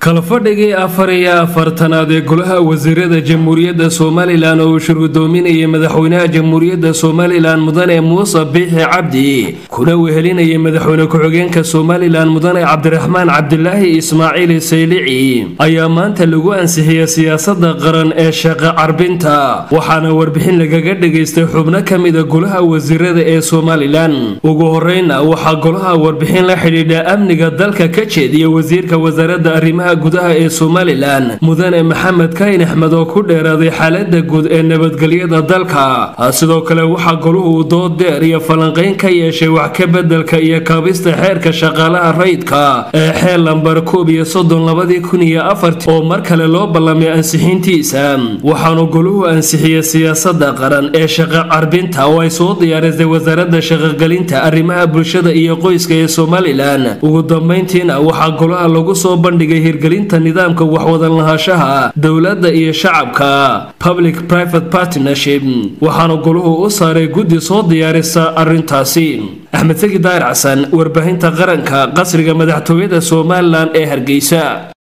kalafadhigii afar iyo afartanaad ee golaha wasiirada jamhuuriyadda somalilan oo uu shirgudoominayay madaxweynaha jamhuuriyadda somalilan mudane muuse biixi cabdi kuna wehelinayay madaxweyne ku-xigeenka somalilan mudane cabdiraxmaan cabdilaahi ismaaciil saylici ayaa maanta lagu ansixiyey siyaasada qaran ee shaqo carbinta waxaana warbixin lagaga dhagaystay xubno ka mida golaha wasiirada ee somalilan ugu horeyna waxaa golaha warbixin la xidhiidha amniga dalka ka jeediya wasiirka wasaaradda arrimaha gudaha ee somalilan mudane maxamed kayn axmed oo ku dheeraaday xaalada guud ee nabadgelyada dalka sidoo kale waxaa goluhu dood deer iyo falanqeyn ka yeeshay wax ka bedelka iyo kaabista xeerka shaqaalaha rayidka ee xeel lambar koob iyo soddon labadii kun iyo afartii oo mar kale loo ballamay ansixiintiisa waxaanu goluhu ansixiyey siyaasada qaran ee shaqo carbinta oo ay soo diyaarisay wasaaradda shaqogelinta arrimaha bulshada iyo qoyska ee somalilan ugu dambeyntiina waxaa golaha lagu soo bandhigay hirgelinta nidaamka waxwadan lahaanshaha dowladda iyo shacabka public private partnership waxaana goluhu u saaray guddi soo diyaarisa arrintaasi axmed segi daahir xasan warbaahinta qaranka qasriga madaxtooyada somalilan ee hargeysa